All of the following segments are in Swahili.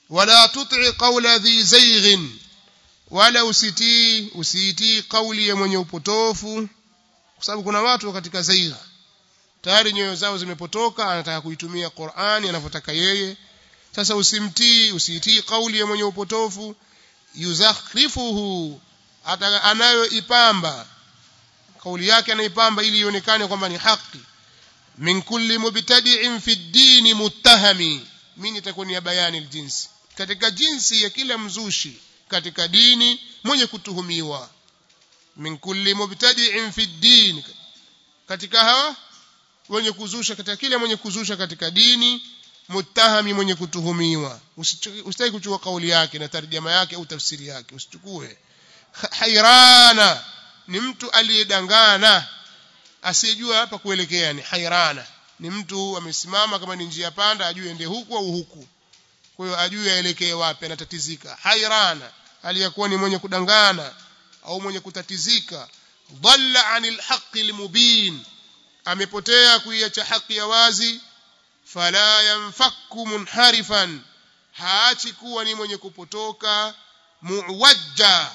wala tuti qawla dhi zayghin wala usitii usiitii kauli ya mwenye upotofu kwa sababu kuna watu katika zaigha tayari nyoyo zao zimepotoka anataka kuitumia Qur'ani anavyotaka yeye sasa usimtii usiitii kauli ya mwenye upotofu yuzakhrifuhu anayoipamba kauli yake anaipamba ili ionekane kwamba ni haki min kulli mubtadi'in fi ad-din muttahami mimi nitakuwa ni bayani aljinsi katika jinsi ya kila mzushi katika dini mwenye kutuhumiwa min kulli mubtadi'in fi ad-din katika hawa wenye kuzusha katika kila mwenye kuzusha katika dini muttahami mwenye kutuhumiwa usitaki kuchukua kauli yake na tarjama yake au tafsiri yake usichukue hairana ni mtu aliyedangana asiyejua hapa kuelekea ni hairana ni mtu amesimama kama ni njia panda ajue ende huku au huku kwa hiyo ajue aelekee wapi anatatizika hairana aliyakuwa ni mwenye kudangana au mwenye kutatizika dhalla anil haqqi almubin amepotea kuiacha haki ya wazi fala yanfakku munharifan haachi kuwa ni mwenye kupotoka muwajja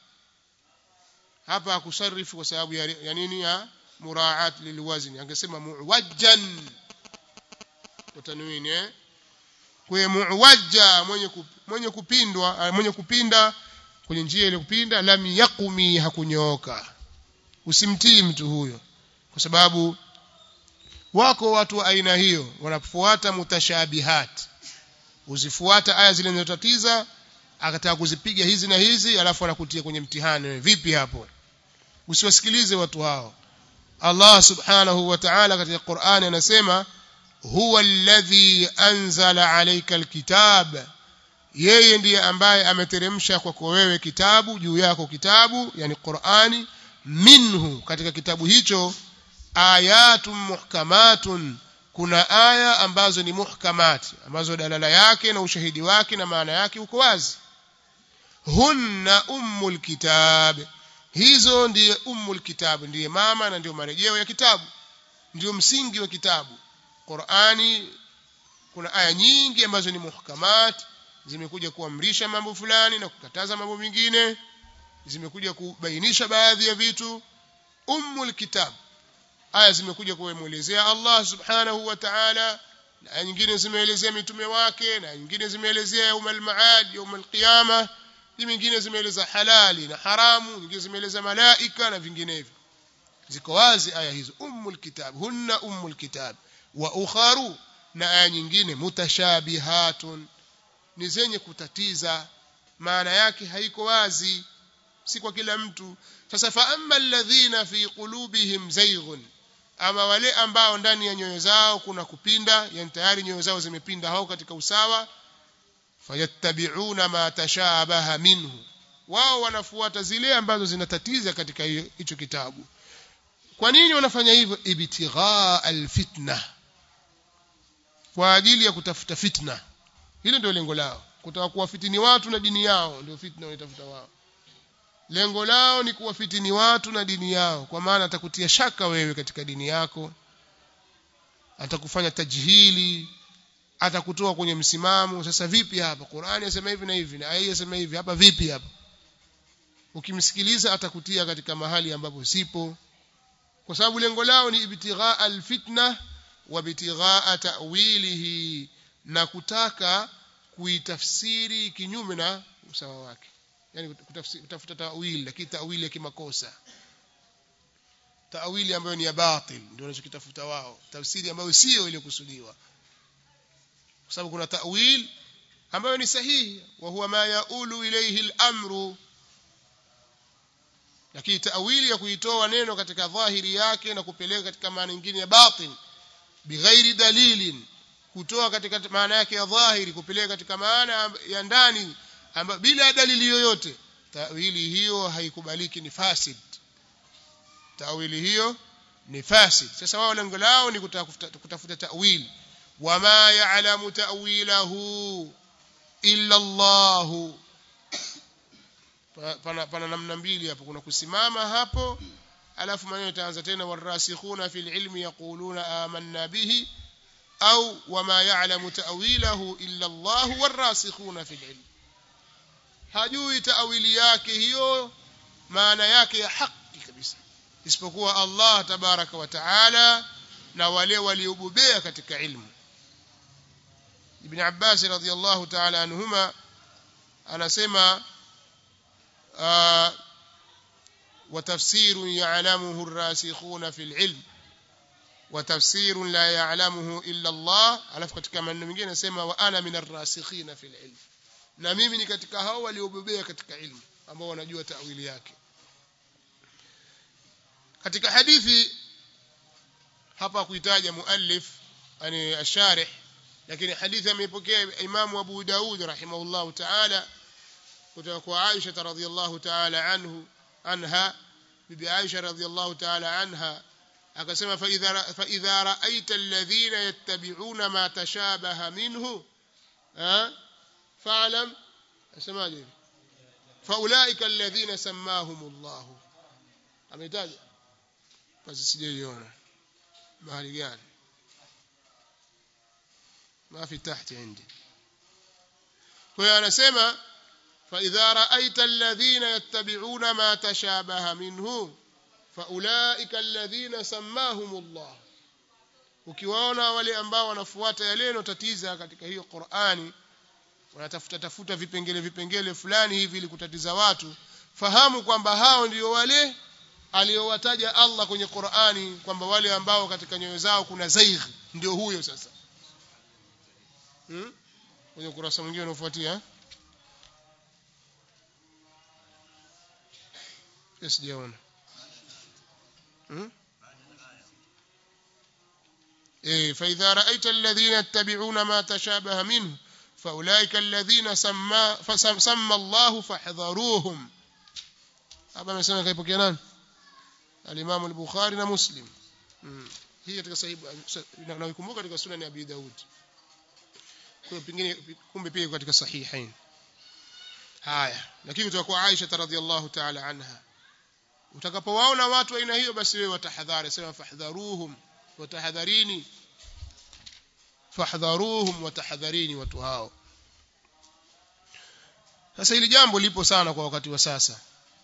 hapa akusarifu kwa sababu ya, ya nini ya muraat lilwazni angesema muwajjan kwa tanwini eh kwa muwajja mwenye kup, mwenye kupindwa mwenye kupinda kwenye njia ile kupinda lam yaqumi hakunyooka usimtii mtu huyo kwa sababu wako watu wa aina hiyo wanafuata mutashabihat uzifuata aya zile zinazotatiza akataka kuzipiga hizi na hizi alafu anakutia kwenye mtihani vipi hapo usiwasikilize watu hao Allah subhanahu wa ta'ala katika Qur'ani anasema huwa alladhi anzala alayka alkitab yeye ndiye ambaye ameteremsha kwako wewe kitabu juu yako kitabu yani Qur'ani minhu katika kitabu hicho ayatun muhkamatun kuna aya ambazo ni muhkamat ambazo dalala yake na ushahidi wake na maana yake uko wazi hunna ummul kitab hizo ndiye ummul kitab ndiye mama na ndio marejeo ya kitabu ndio msingi wa kitabu Qur'ani kuna aya nyingi ambazo ni muhkamat zimekuja kuamrisha mambo fulani na kukataza mambo mengine zimekuja kubainisha baadhi ya vitu ummul kitab aya zimekuja kuelezea Allah subhanahu wa ta'ala na aya nyingine zimeelezea mitume wake na nyingine zimeelezea yaumal maad yaumal qiyama nyingine zimeeleza halali na haramu nyingine zimeeleza malaika na vinginevyo ziko wazi aya hizo ummul kitab hunna ummul kitab wa ukharu na aya nyingine mutashabihatun ni zenye kutatiza maana yake haiko wazi si kwa kila mtu sasa fa amma alladhina fi qulubihim zayghun ama wale ambao ndani ya nyoyo zao kuna kupinda yani tayari nyoyo zao zimepinda hao katika usawa fayattabi'una ma tashabaha minhu wao wanafuata zile ambazo zinatatiza katika hicho kitabu kwa nini wanafanya hivyo ibtigha alfitna kwa ajili ya kutafuta fitna hilo ndio lengo lao kutaka kuwafitini watu na dini yao ndio fitna wanaitafuta wao lengo lao ni kuwafitini watu na dini yao kwa maana atakutia shaka wewe katika dini yako atakufanya tajhili atakutoa kwenye msimamo sasa vipi hapa Qur'ani yasema hivi na hivi na aya yasema hivi hapa vipi hapa ukimsikiliza atakutia katika mahali ambapo sipo kwa sababu lengo lao ni ibtigha alfitna wa ibtigha ta'wilihi na kutaka kuitafsiri kinyume na usawa wake yani kutafuta tawili lakini tawili ya kimakosa tawili ambayo ni ya batil ndio wanachokitafuta wao tafsiri ambayo sio ile kusudiwa kwa sababu kuna tawil ambayo ni sahihi wa huwa ma yaulu ilayhi al-amru lakini tawili ya kuitoa neno katika dhahiri yake na kupeleka katika maana nyingine ya batil bighairi dalilin kutoa katika maana yake ya dhahiri kupeleka katika maana ya ndani amba bila dalili yoyote tawili hiyo haikubaliki ni fasid tawili hiyo ni fasid sasa wao lengo lao ni kutafuta, kutafuta tawili wama ya'lamu ta'wilahu illa Allah pana, pana namna mbili hapo kuna kusimama hapo alafu maneno itaanza tena warasikhuna fil ilmi yaquluna amanna bihi au wama ya'lamu ta'wilahu illa Allah warasikhuna fil ilm hajui ta'wili yake hiyo maana yake ya haki kabisa isipokuwa Allah tabaraka wa taala na wale waliobobea katika ilmu Ibn Abbas radhiyallahu ta'ala anhuma anasema وتفسير يعلمه الراسخون في العلم وتفسير لا يعلمه إلا الله alafu katika maneno mengine anasema wa ana min arrasikhina fil ilm na mimi ni katika hao waliobobea katika ilmu ambao wanajua tawili yake katika hadithi hapa kuitaja muallif yani asharih lakini hadithi ameipokea imamu Abu Daud rahimahullah ta'ala kutoka kwa Aisha radhiyallahu ta'ala anhu anha bibi Aisha radhiyallahu ta'ala anha akasema fa idha fa idha ra'aita alladhina yattabi'una ma tashabaha minhu fa'lam asemaje fa ulaika alladhina sammahumullah ametaja basi sijaiona mahali gani ما في تحت عندي فأنا سمع فإذا رأيت الذين يتبعون ما تشابه منه فأولئك الذين سماهم الله ukiwaona wale ambao wanafuata yale yanotatiza katika hiyo Qur'ani wanatafuta tafuta vipengele vipengele fulani hivi ili kutatiza watu fahamu kwamba hao ndio wale aliowataja Allah kwenye Qur'ani kwamba wale ambao katika nyoyo zao kuna zaigh ndio huyo sasa hmm? kwenye ukurasa mwingine unaofuatia sijaona hmm? إيه فإذا رأيت الذين يتبعون ما تشابه منه فأولئك الذين سمى فسمى الله فاحذروهم hapa amesema kaipokea nani al-Imam al-Bukhari na Muslim hii katika sahihi na ukumbuka katika sunan ya Abi Daud kwa pengine kumbe pia katika sahihain haya lakini kutoka kwa Aisha radhiallahu ta'ala anha utakapowaona watu aina hiyo basi wewe watahadhari sema fahdharuhum watahadharini fahdharuhum watahadharini watu hao sasa hili jambo lipo sana kwa wakati wa sasa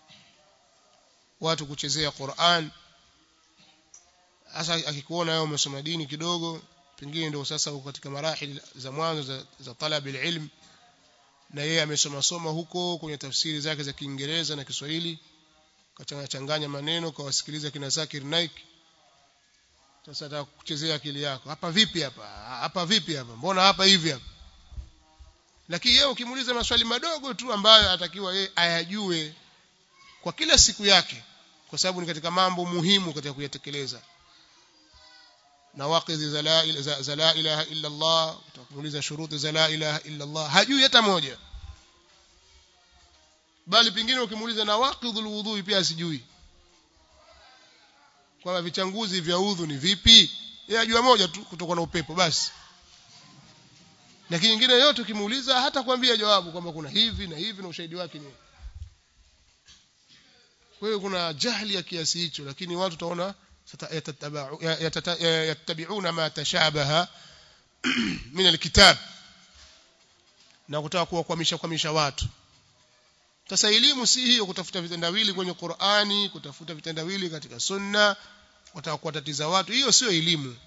watu kuchezea Qur'an hasa akikuona wewe umesoma dini kidogo pengine ndio sasa uko katika marahili za mwanzo za, za talab ilm na yeye amesoma soma huko kwenye tafsiri zake za Kiingereza na Kiswahili kachanganya changanya maneno kwa wasikiliza kina Zakir Naik sasa ataka kuchezea akili yako hapa vipi hapa hapa vipi hapa mbona hapa hivi hapa lakini yeye ukimuuliza maswali madogo tu ambayo atakiwa yeye ayajue kwa kila siku yake kwa sababu ni katika mambo muhimu katika kuyatekeleza nawaqidhi za la, za, za la ilaha illa Allah utakuuliza shuruti za la ilaha illa Allah hajui hata moja bali pingine ukimuuliza nawaqidhul wudhu pia asijui kwamba vichanguzi vya udhu ni vipi yeye ajua moja tu kutoka na upepo basi lakini nyingine yote ukimuuliza hata kuambia jawabu kwamba kuna hivi na hivi na ushahidi wake ni kwa hiyo kuna jahili ya kiasi hicho lakini watu utaona yattabi'una ma tashabaha min alkitab na kutaka kuwakwamisha kwamisha watu sasa elimu si hiyo kutafuta vitendawili kwenye Qur'ani kutafuta vitendawili katika sunna wataka kuwatatiza watu hiyo sio elimu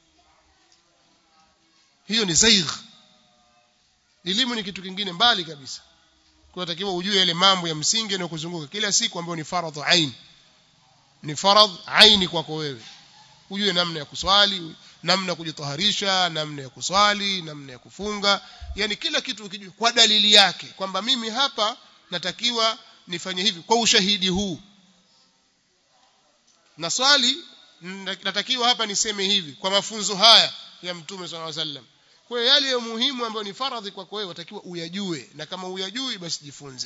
hiyo ni zaigh elimu ni kitu kingine mbali kabisa kunatakiwa ujue yale mambo ya msingi na kuzunguka kila siku ambayo ni faradhu ain ni faradh aini kwako wewe ujue namna ya kuswali namna ya kujitaharisha namna ya kuswali namna ya kufunga yani kila kitu ukijua kwa dalili yake kwamba mimi hapa natakiwa nifanye hivi kwa ushahidi huu na swali natakiwa hapa niseme hivi kwa mafunzo haya ya mtume swalla wasallam kwa hiyo yale ya muhimu ambayo ni faradhi kwako wewe watakiwa uyajue na kama uyajui basi jifunze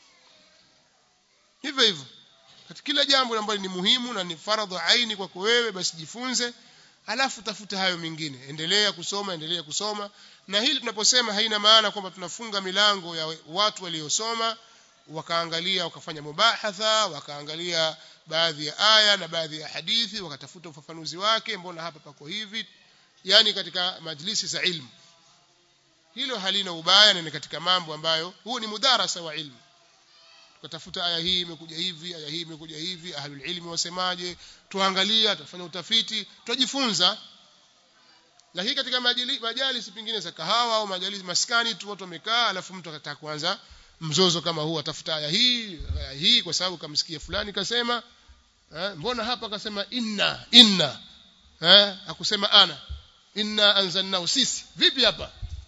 hivyo hivyo katika kila jambo ambalo ni muhimu na ni faradhi aini kwako wewe basi jifunze alafu tafuta hayo mengine endelea kusoma endelea kusoma na hili tunaposema haina maana kwamba tunafunga milango ya watu waliosoma wakaangalia wakafanya mubahatha wakaangalia baadhi ya aya na baadhi ya hadithi wakatafuta ufafanuzi wake mbona hapa pako hivi yani katika majlisi za ilmu hilo halina ubaya na ni katika mambo ambayo huu ni mudarasa wa ilmu tukatafuta aya hii imekuja hivi aya hii imekuja hivi ahlul ilmi wasemaje tuangalia tufanya utafiti tujifunza lakini katika majali, majalisi pengine za kahawa au majalisi maskani tu watu wamekaa alafu mtu akataka kuanza mzozo kama huu atafuta aya hii aya hii kwa sababu kamsikia fulani kasema eh, mbona hapa akasema inna inna eh, akusema ana inna anzalnahu sisi vipi hapa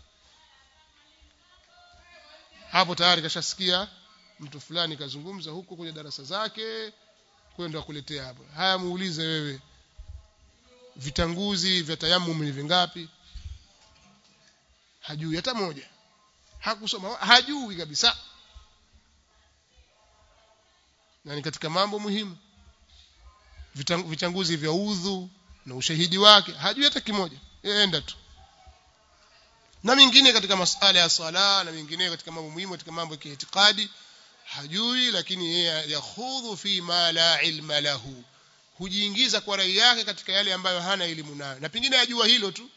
hapo tayari kashasikia mtu fulani kazungumza huko kwenye darasa zake kwenda kuletea hapo haya muulize wewe vitanguzi vya tayamum ni vingapi hajui hata moja hakusoma hajui kabisa na ni katika mambo muhimu vichanguzi vya udhu na ushahidi wake hajui hata kimoja enda tu na mingine katika masala ya sala na mingine katika mambo muhimu katika mambo ya kiitikadi hajui lakini yeye yakhudhu fi ma la ilma lahu hujiingiza kwa rai yake katika yale ambayo hana elimu nayo na pengine ajua hilo tu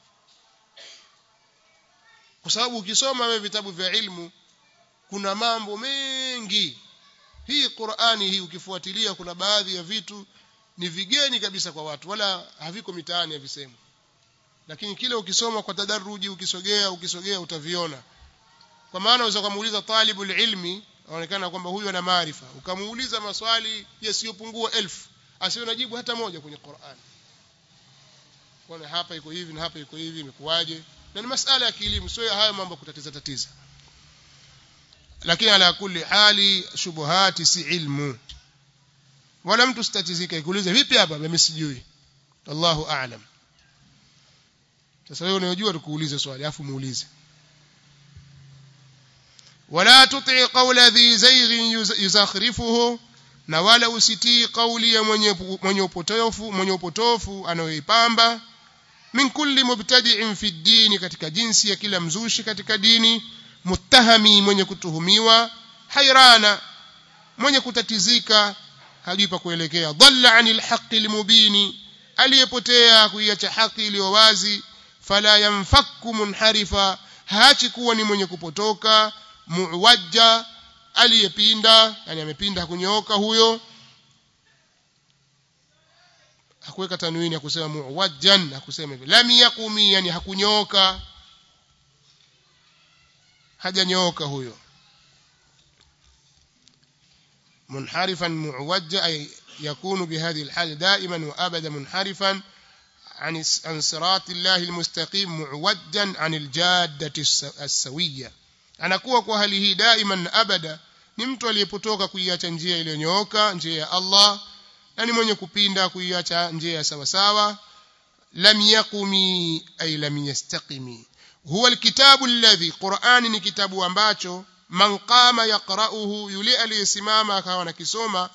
kwa sababu ukisoma wewe vitabu vya ilmu kuna mambo mengi hii Qur'ani hii ukifuatilia kuna baadhi ya vitu ni vigeni kabisa kwa watu wala haviko mitaani havisemu lakini kile ukisoma kwa tadaruji ukisogea ukisogea utaviona kwa maana unaweza kumuuliza talibul ilmi aonekana kwamba huyu ana maarifa ukamuuliza maswali yasiyopungua elfu asiwe najibu hata moja kwenye Qur'an kwa hapa iko hivi na hapa iko hivi imekuwaje na ni masala ya kielimu sio haya mambo kutatiza tatiza lakini ala kulli hali shubuhati si ilmu wala mtu sitatizike ikuulize vipi hapa mimi sijui Allahu a'lam sasa wewe unayojua tukuulize swali afu muulize wala tuti qawla dhi zayghin yuzakhrifuhu na wala usitii kauli ya mwenye mwenye upotofu mwenye upotofu anayoipamba min kulli mubtadi'in fi dini katika jinsi ya kila mzushi katika dini muttahami mwenye kutuhumiwa hairana mwenye kutatizika hajui pa kuelekea dhalla anil haqqi limubini aliyepotea kuiacha haki iliyo wazi fala yanfakku munharifa haachi kuwa ni mwenye kupotoka muwajja aliyepinda yani amepinda hakunyooka huyo hakuweka tanwini ya kusema muwajjan hakusema hivyo lam yaqumi yani hakunyooka hajanyooka huyo منحرفا معوجا أي يكون بهذه الحال دائما وأبدا منحرفا عن عن صراط الله المستقيم معوجا عن الجادة السوية anakuwa kwa hali hii daima na abada ni mtu aliyepotoka kuiacha njia iliyonyooka njia ya Allah na ni mwenye kupinda kuiacha njia ya sawa sawa lam yaqumi ay lam yastaqimi huwa alkitabu alladhi Qur'ani ni kitabu ambacho man qama yaqra'uhu yule aliyesimama akawa nakisoma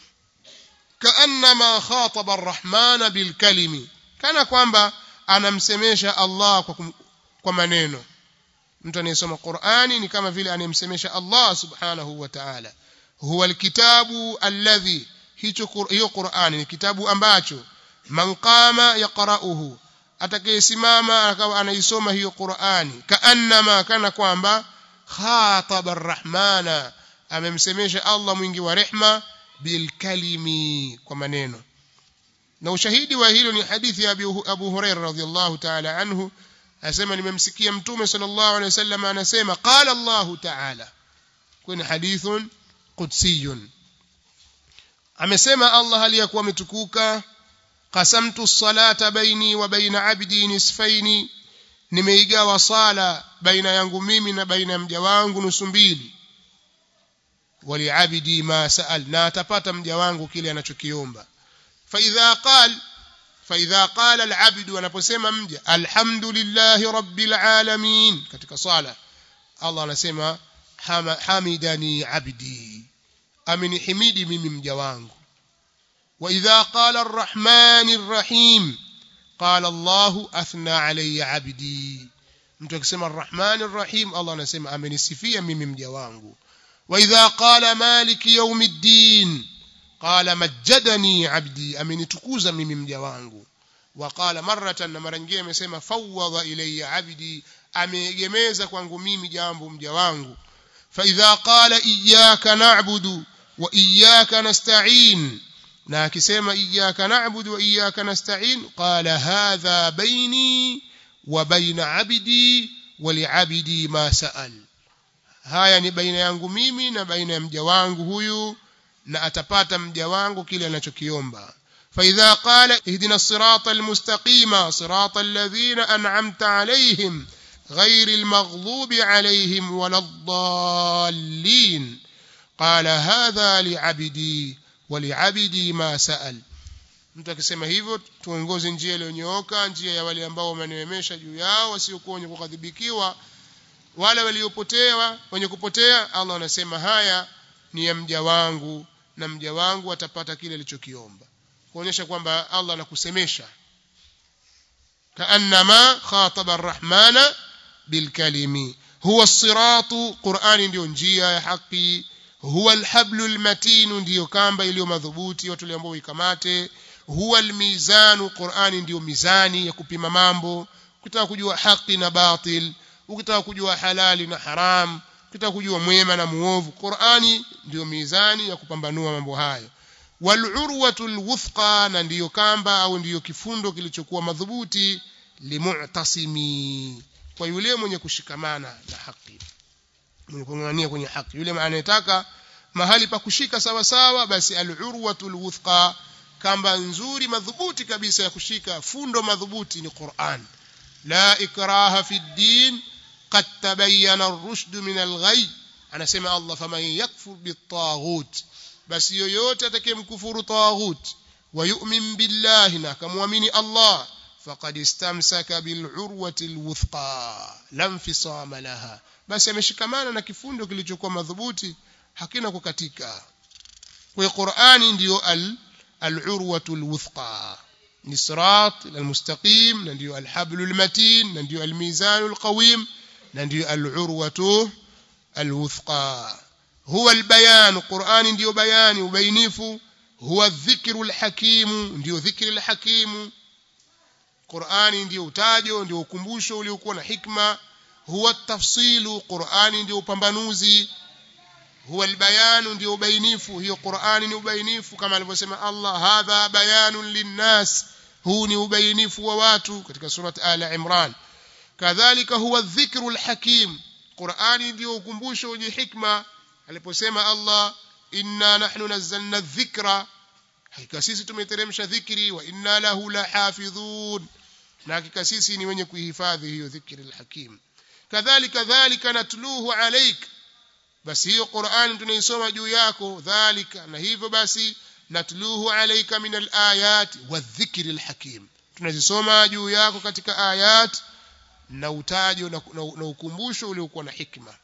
kaannama khataba arrahmana bilkalimi kana kwamba anamsemesha Allah kwa, kum, kwa maneno mtu anayesoma Qur'ani ni kama vile anayemsemesha Allah subhanahu wa ta'ala huwa alkitabu alladhi hicho hiyo Qur'ani ni kitabu ambacho man qama yaqra'uhu atakayesimama akawa anaisoma hiyo Qur'ani kaannama kana kwamba khataba arrahmana amemsemesha Allah mwingi wa rehma bilkalimi kwa maneno na ushahidi wa hilo ni hadithi ya Abu Hurairah radhiyallahu ta'ala anhu anasema nimemsikia mtume sallallahu alaihi wasallam anasema qala Allah ta'ala kwenye hadithun qudsiyun amesema Allah aliyakuwa ametukuka qasamtu salata baini wa baina abdi nisfaini nimeigawa sala baina yangu mimi na baina ya mja wangu nusu mbili waliabidi ma saal na atapata mja wangu kile anachokiomba fa idha qal fa idha qala alabd anaposema mja alhamdulillahi rabbil alamin katika sala Allah anasema hamidani abdi amenihimidi mimi mja wangu wa idha qala arrahmanir rahim qala Allah athna alayya abdi mtu akisema arrahmanir rahim Allah anasema amenisifia mimi mja wangu wa idha qala maliki yawmiddin qala majjadani abdi amenitukuza mimi mja wangu وقال مرة na mara nyingine amesema fawwadha ilayya abdi ameegemeza kwangu mimi jambo mja wangu fa idha qala iyyaka na'budu wa iyyaka nasta'in na akisema iyyaka na'budu wa iyyaka nasta'in qala hadha baini wa baina abdi wa li'abdi ma sa'al haya ni baina yangu mimi na baina ya mja wangu huyu na atapata mja wangu kile anachokiomba فإذا قال اهدنا الصراط المستقيم صراط الذين أنعمت عليهم غير المغضوب عليهم ولا الضالين قال هذا لعبدي ولعبدي ما سأل mtu akisema hivyo tuongoze njia iliyonyooka njia ya wale ambao wameneemesha juu yao wasiokuwa wenye kukadhibikiwa wale waliopotea wenye kupotea Allah anasema haya ni ya mja wangu na mja wangu atapata kile alichokiomba kuonyesha kwamba Allah anakusemesha kaannama khataba arrahmana bilkalimi huwa siratu qurani ndio njia ya haki huwa alhablu almatinu ndiyo kamba iliyo madhubuti watu ambao ikamate huwa almizanu qurani ndiyo mizani ya kupima mambo ukitaka kujua haki na batil ukitaka kujua halali na haram ukitaka kujua mwema na muovu qurani ndiyo mizani ya kupambanua mambo hayo walurwatu alwuthqa na ndiyo kamba au ndiyo kifundo kilichokuwa madhubuti limu'tasimi kwa yule mwenye kushikamana na haki mwenye kung'ang'ania kwenye haki yule anayetaka mahali pa kushika sawa sawa basi alurwatu alwuthqa kamba nzuri madhubuti kabisa ya kushika fundo madhubuti ni Qur'an la ikraha fi din qad tabayyana ar-rushd min al-ghay anasema Allah faman yakfur bit-taghut basi yoyote atakayemkufuru taghut wa yu'min billahi na akamwamini Allah faqad istamsaka bil urwati alwuthqa lam fisama laha basi ameshikamana na kifundo kilichokuwa madhubuti hakina kukatika kwa Qur'ani ndiyo al al-urwatu alwuthqa ni sirat almustaqim na ndiyo alhablul matin na ndiyo almizanul qawim na ndiyo al-urwatu alwuthqa هو البيان قرآن ndio bayani ubainifu huwa dhikru alhakim ndio dhikri alhakim Qur'ani ndio utajo ndio ukumbusho uliokuwa na hikma huwa tafsilu Qur'ani ndio upambanuzi huwa albayanu ndio ubainifu hiyo Qur'ani ni ubainifu kama alivyosema Allah hadha bayanun linnas huu ni ubainifu wa watu katika surat ala imran kadhalika huwa dhikru alhakim Qur'ani ndio ukumbusho wenye hikma aliposema Allah inna nahnu nazzalna dhikra hakika sisi tumeteremsha dhikri wa inna lahu lahafidhun na hakika sisi ni wenye kuhifadhi hiyo dhikri alhakim kadhalika dhalika natluhu alaik basi hiyo Qur'an tunaisoma juu yako dhalika na hivyo basi natluhu alayka min alayat wadhikri alhakim tunazisoma juu yako katika ayat na utajo na, na, na ukumbusho uliokuwa na hikma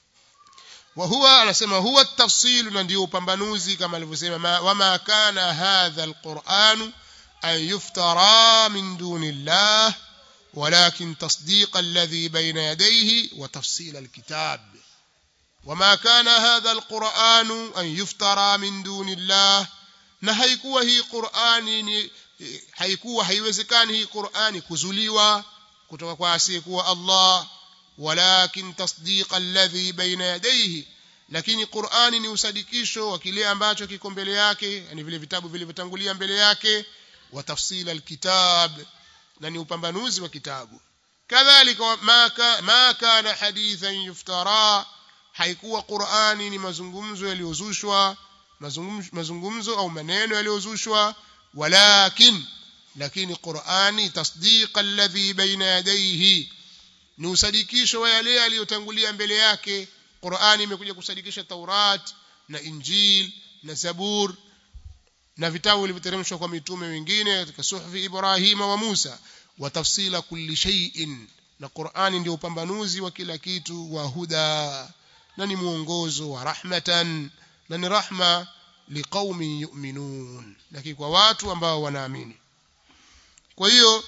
وهو anasema huwa tafsil na ndio upambanuzi kama alivyosema wama kana hadha alquran an yuftara min dunillah ولكن تصديق الذي بين يديه وتفصيل الكتاب وما كان هذا القرآن أن يفترى من دون الله na haikuwa hii Qur'ani ni haikuwa haiwezekani hii Qur'ani kuzuliwa kutoka kwa asiyekuwa Allah walakin tasdiq alladhi baina yadayhi lakini Qur'ani ni usadikisho wa kile ambacho kiko mbele yake yani vile vitabu vilivyotangulia mbele yake wa tafsila alkitab na ni upambanuzi wa kitabu kadhalika ma ma kana hadithan yuftara haikuwa Qur'ani ni mazungumzo yaliyozushwa mazungumzo au maneno yaliyozushwa walakin lakini Qur'ani tasdiq alladhi baina yadayhi ni usadikisho wa yale yaliyotangulia mbele yake Qur'ani imekuja kusadikisha Taurat na Injil na Zabur na vitabu vilivyoteremshwa kwa mitume wengine katika suhfi Ibrahima wa Musa wa tafsila kulli shay'in na Qur'ani ndio upambanuzi wa kila kitu wa huda na ni mwongozo wa rahmatan na ni rahma liqaumin yu'minun lakini kwa watu ambao wanaamini kwa hiyo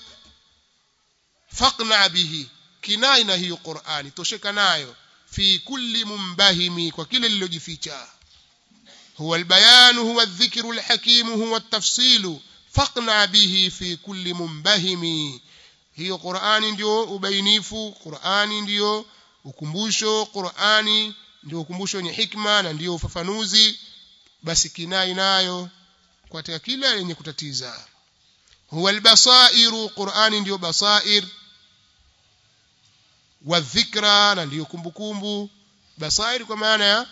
faqna bihi kinai na hiyo Qur'ani tosheka nayo fi kulli mumbahimi kwa kile lilojificha huwa albayan huwa adh-dhikru al-hakim huwa at-tafsil faqna bihi fi kulli mumbahimi hiyo Qur'ani ndio ubainifu Qur'ani ndio ukumbusho Qur'ani ndio ukumbusho wenye hikma na ndio ufafanuzi basi kinai nayo katika kila lenye kutatiza huwa albasairu Qur'ani ndio basair wa dhikra na ndio kumbukumbu basair kwa maana ya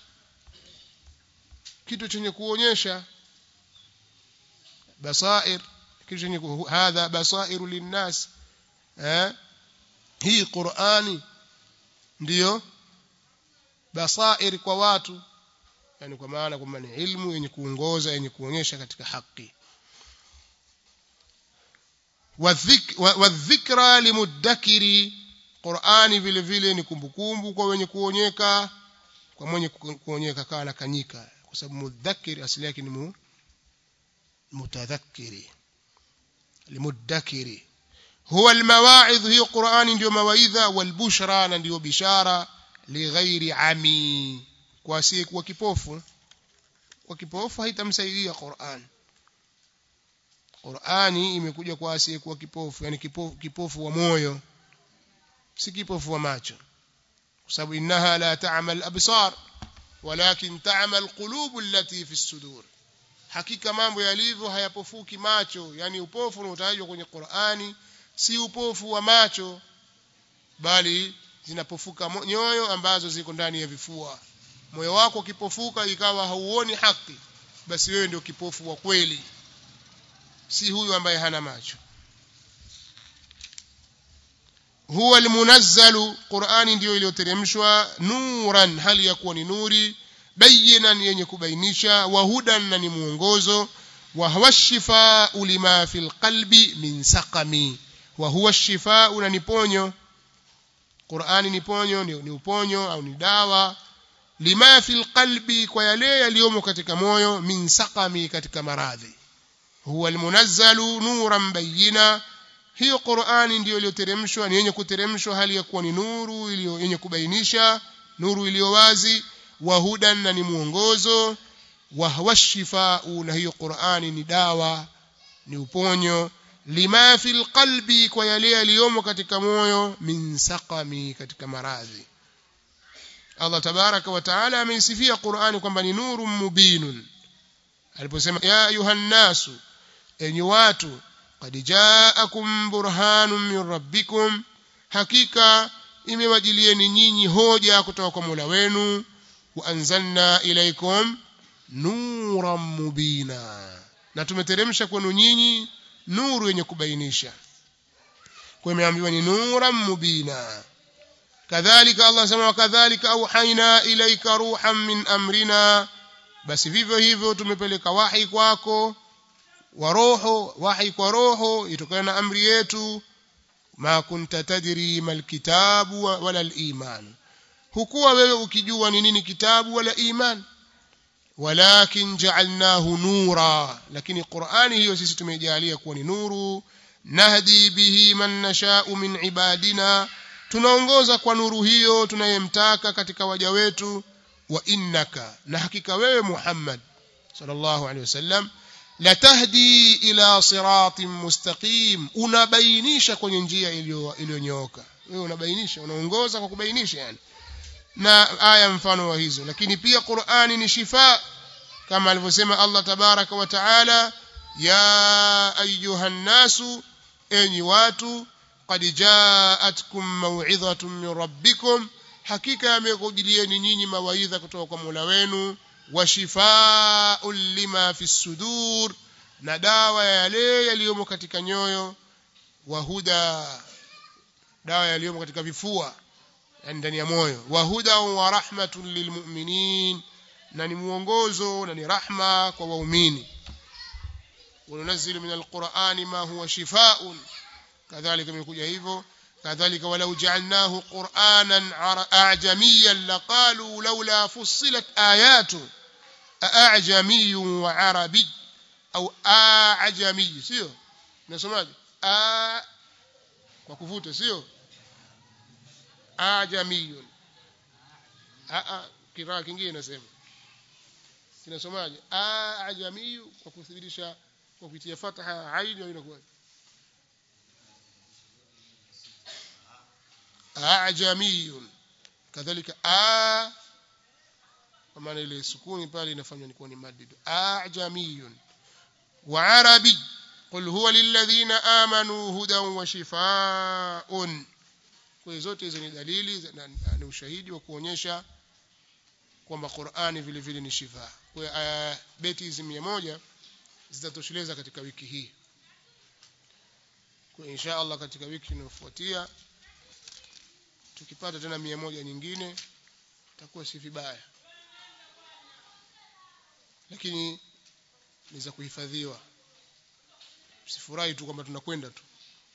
kitu chenye kuonyesha basair kitu chenye hadha basairu linnas eh hii Qur'ani ndiyo basair kwa watu yani kwa maana kwamba ni ilmu yenye kuongoza yenye kuonyesha katika haki wadhikra limuddakiri Qur'ani vile vile ni kumbukumbu kwa wenye kuonyeka kwa mwenye kuonyeka kawa na kanyika kwa sababu mudhakir asili yake ni mutadhakkiri limuddakiri huwa almawaidh hiyo Qur'ani ndio mawaidha walbushra na ndio bishara lighairi ami kwa asiye kuwa kipofu kwa kipofu haitamsaidia Qur'an Qur'ani imekuja kwa asiye kuwa kipofu yani kipofu, kipofu wa moyo si kipofu wa macho kwa sababu innaha la ta'mal absar walakin ta'mal qulub allati fi sudur hakika mambo yalivyo hayapofuki macho yani upofu unaotajwa kwenye Qur'ani si upofu wa macho bali zinapofuka nyoyo ambazo ziko ndani ya vifua moyo wako ukipofuka ikawa hauoni haki basi wewe ndio kipofu wa kweli si huyu ambaye hana macho huwa almunazzalu qurani ndiyo iliyoteremshwa nuran hali ya kuwa ni nuri bayinan yenye kubainisha wa hudan na ni mwongozo wa huwa shifau lima fil qalbi min saqami wa huwa shifau na ni ponyo qurani ni ponyo ni, ni uponyo au ni dawa lima fil qalbi kwa yale yaliyomo katika moyo min saqami katika maradhi huwa almunazzalu nuran bayina hiyo Qur'ani ndiyo iliyoteremshwa ni yenye kuteremshwa hali ya kuwa ni nuru iliyo yenye kubainisha nuru iliyo wazi wa hudan na ni mwongozo wa huwa shifau na hiyo Qur'ani ni dawa ni uponyo lima fil qalbi kwa yale yaliyomo katika moyo min saqami katika maradhi Allah tabaraka wa taala ameisifia Qur'ani kwamba ni nuru mubinun aliposema ya ayuhan nasu enyi watu qad ja'akum burhanun min rabbikum hakika imewajilieni nyinyi hoja kutoka kwa Mola wenu wa anzalna ilaikum nuran mubina na tumeteremsha kwenu nyinyi nuru yenye kubainisha kwa imeambiwa ni nuran mubina kadhalika Allah sema wakadhalika auhaina ilaika ruhan min amrina basi vivyo hivyo tumepeleka wahi kwako wa roho wahi kwa roho itokana na amri yetu ma kunta tadri mal kitabu wala al iman hukuwa wewe ukijua ni nini kitabu wala iman walakin ja'alnahu nura lakini qur'ani hiyo sisi tumejalia kuwa ni nuru nahdi bihi man nasha'u min ibadina tunaongoza kwa nuru hiyo tunayemtaka katika waja wetu wa innaka na hakika wewe Muhammad sallallahu alaihi wasallam latahdi ila siratin mustaqim unabainisha kwenye njia iliyonyooka wewe unabainisha unaongoza kwa kubainisha yani na aya mfano wa hizo lakini pia Qur'ani ni shifa kama alivyosema Allah tabaraka wa taala ya ayuhan nasu enyi watu qad ja'atkum maw'idhatun min rabbikum hakika yamekujilieni nyinyi mawaidha kutoka kwa Mola wenu wa shifaa'un lima fi sudur na dawa ya yale yaliyomo katika nyoyo wa huda dawa yaliyomo katika vifua yani ndani ya moyo wa huda wa rahmatun lilmu'minin na ni muongozo na ni rahma kwa waumini وننزل من القرآن ما هو شفاء كذلك imekuja hivyo كذلك ولو جعلناه قرآنا أعجميا لقالوا لولا فصلت آياته أعجمي وعربي أو أعجمي سيو نسمعه أ kwa kuvuta sio ajamiyun a kiraa kingine nasema kinasomaje ajamiyu kwa kuthibitisha kwa kuitia fataha aini au inakuwa ajamiyun kadhalika a kwa maana ile sukuni pale inafanywa ni kuwa ni madid ajamiyun wa arabi qul huwa lilladhina amanu hudan wa shifaa'un kwa hiyo zote hizo ni dalili za- na- na- ni ushahidi wa kuonyesha kwamba Qur'ani vile vile ni shifa kwa hiyo aya beti hizi 100 zitatosheleza katika wiki hii kwa insha Allah katika wiki inayofuatia tukipata tena 100 nyingine itakuwa si vibaya lakini ni za kuhifadhiwa msifurahi tu kwamba tunakwenda tu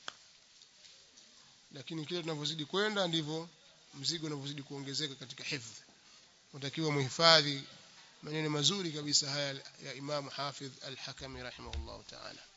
lakini kile tunavyozidi kwenda ndivyo mzigo unavyozidi kuongezeka katika hifdhi unatakiwa muhifadhi maneno mazuri kabisa haya ya Imam Hafidh Al-Hakami rahimahullah ta'ala